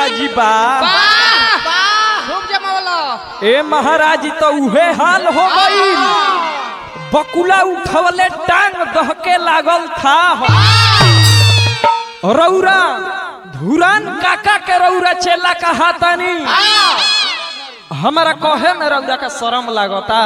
जी बा खूब जमावला ए महाराज जी तो उहे हाल हो गई बकुला उठवले टांग दहके लागल था रौरा धुरान काका के रौरा चेला कहा तानी हमारा कहे में रौरा का शरम लागता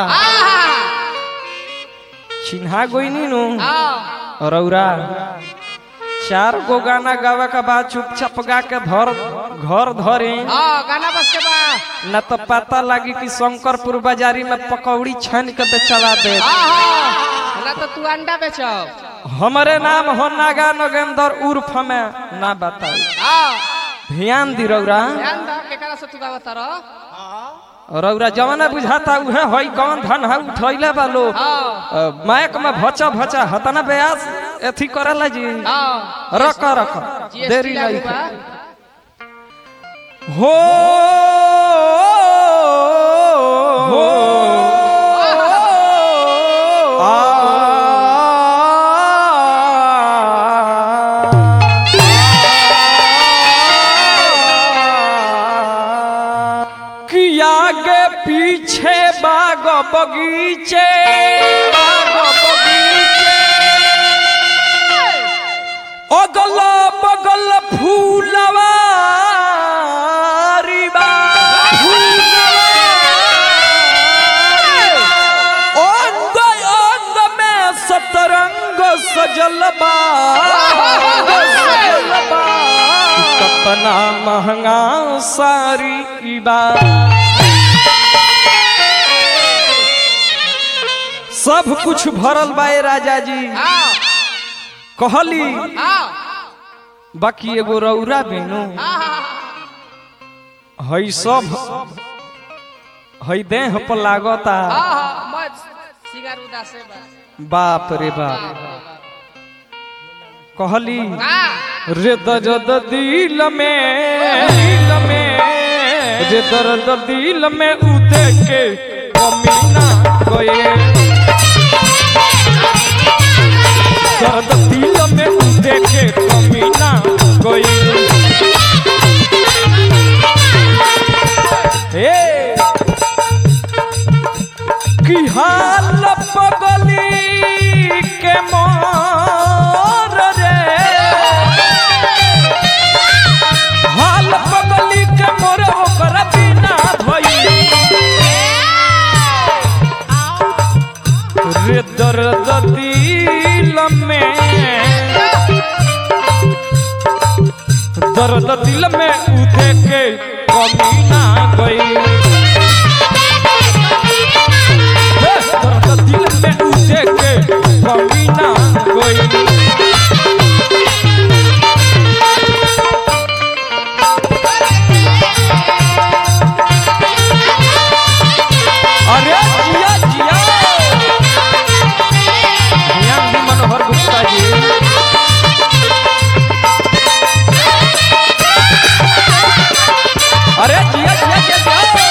चिन्हा गोइनी नु रौरा चार गो गाना गावे के बाद चुपचाप गा के धर घर धरे गाना बस के बा न तो पता लगी कि शंकरपुर बाजारी में पकौड़ी छान के बेचवा दे ना तो तू अंडा बेचब हमारे नाम हो नागा नगेंदर उर्फ में ना बताई ध्यान दी रौरा ध्यान दा केकरा से तू गावत रह रौरा जवाना बुझाता उहे होई कौन धन है उठैले बालो अ, मायक में भचा भचा हतना ब्यास एथी करेला जी रख रख देरी नहीं हो हो कि आगे पीछे बाग बगीचे बाग बगीचे अगल बगल फूलवा अंग अंग में सतरंग सजल बा सजल बा। कतना महंगा सारी ई बा सब कुछ भरल बा ए राजा जी कहली बाकी एगो रौरा बेनु हई सब हई देह पर लागता सिगार उदासे बा बाप रे बाप कहली रे दर्द दिल में दिल में रे दर्द दिल में उदे के कमीना गए दर्द दिल में उदे के कमीना गए हे की हाल पगली के मोर रे हाल पगली के मोर ओकर बिना भई रे दर्द दिल में दर्द दिल में उठे के कमी ना गई दर्द दिल में उठे के कमी ना गई अरे जिया जिया ध्यान दी मनोहर गुप्ता जी अरे जिया जिया जिया जिया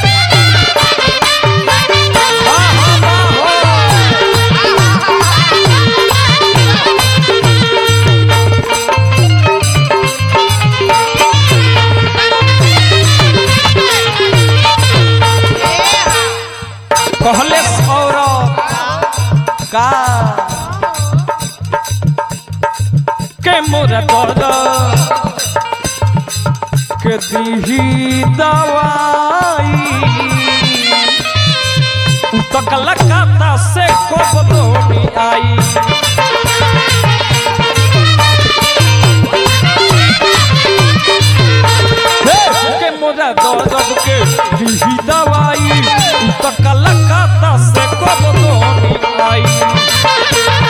हाँ, हाँ, हाँ, हो। कहले सौरभ का के मोरा दर्द के दीही दवाई उ तो कलकत्ता से कोबलोनी आई हे, के मोरा दर्द के दीही दवाई उ तो कलकत्ता से कोबलोनी आई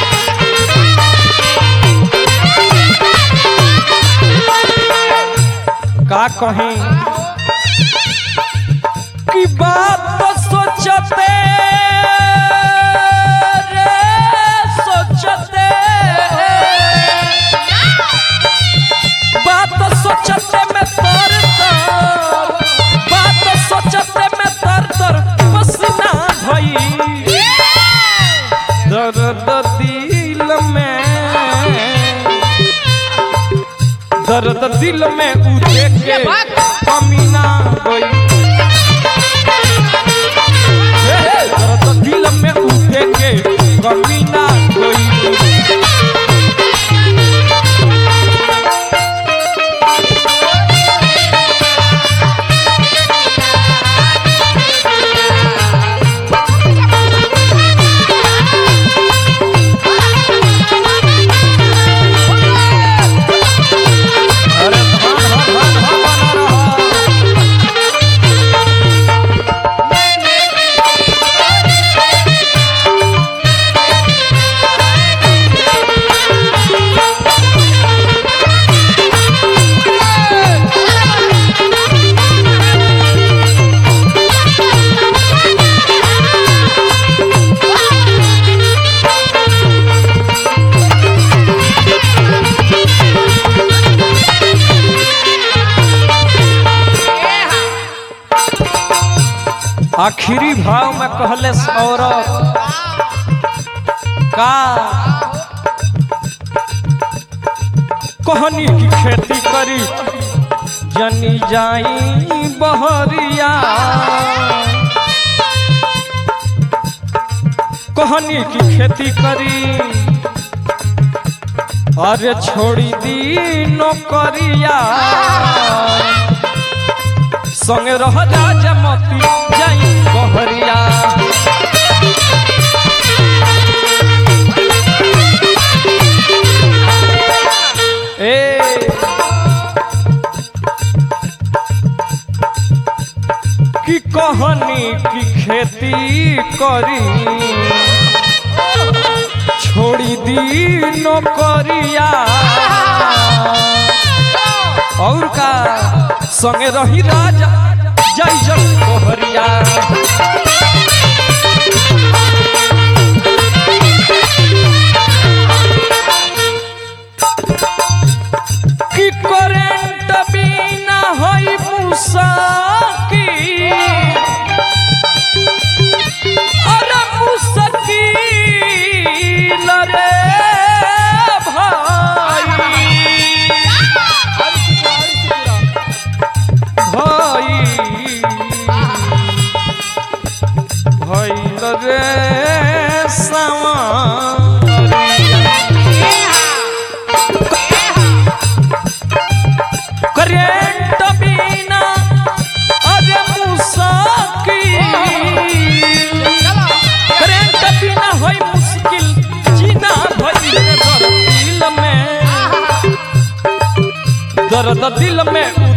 का कहीं की बात तो सोचते रे सोचते बात तो सोचते में तर तर बात तो सोचते में तर तर पसीना भई दर्द दिल में दर्द दिल में उठे के ये बात। कमी ना गई हे, हे, दर्द दिल में उठे के कमी ना गई अरे धन धन धन धन बना रहा आखिरी भाव में कहले सौरभ का कहनी की खेती करी जनी जाई बहरिया कहनी की खेती करी अरे छोड़ी दी नौकरिया संगे रह राजा मती जाई बहरिया ए की कहनी की खेती करी छोड़ी दी नौकरिया और का संगे रही राजा जय जय कोहरिया की करेंट बिना होई मुसाकी अरे मुसकील रे भाई भाई भइल रे सवारिया करेंट बिना अरे मुसाकिल करेंट बिना होई मुश्किल जीना भइल रे दर्द दिल में दर्द दिल में